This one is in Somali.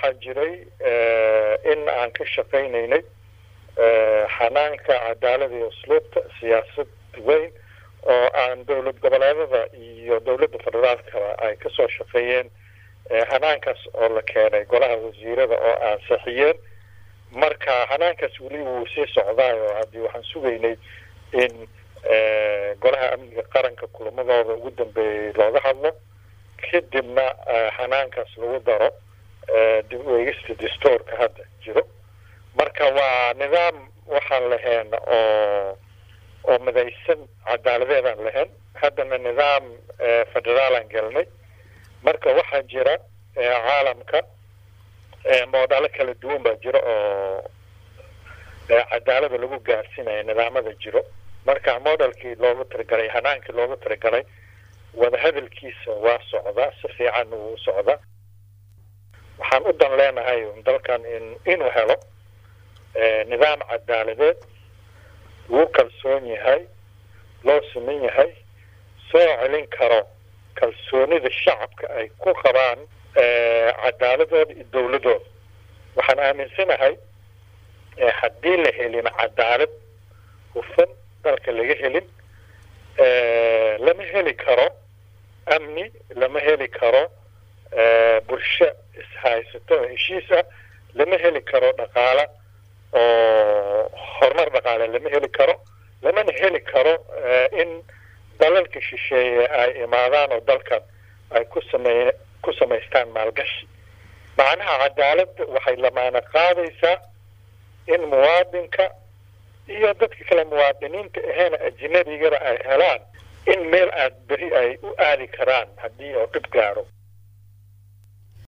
waxaa jiray in aan ka shaqaynaynay xanaanka cadaalada iyo usluubta siyaasad weyn oo aan dowlad goboleedada iyo dowladda federaalkaba ay kasoo shaqeeyeen hanaankaas oo la keenay golaha wasiirada oo ansixiyeen marka hanaankaas weli wuu sii socdaayo haddii waxaan sugaynay in golaha amniga qaranka kulamadooda ugu dambeeyey looga hadlo kadibna hanaankaas lagu daro dib u eegista dastoorka hadda jiro marka waa nidaam waxaan lahayn oo oo midaysan cadaaladeedaan lahayn haddana nidaam federaalaan gelnay marka waxaa jira caalamka moodalo kala duwan baa jira oo cadaalada lagu gaarsiinaya nidaamada jiro marka modelkii loogu talagalay hanaankii loogu talagalay wadahadalkiisa waa socdaa si fiican wuu socdaa waxaan u dan leenahay dalkan in inuu helo nidaam cadaaladeed lagu kalsoon yahay loo siman yahay soo celin karo kalsoonida shacabka ay ku qabaan cadaaladooda iyo dowladooda waxaan aaminsanahay haddii la helin cadaalad hufan dalka laga helin lama heli karo amni lama heli karo bulsho ishaysato oo heshiis ah lama heli karo dhaqaala oo horumar dhaqaale lama heli karo lamana heli karo in dalalka shisheeye ay imaadaan oo dalkan ay ku samey ku samaystaan maalgashi macnaha cadaaladda waxay lamaana qaadaysaa in muwaadinka iyo dadka kale muwaadiniinta aheena ajinabigana ay helaan in meel aad beri ay u aadi karaan haddii oo dhib gaaro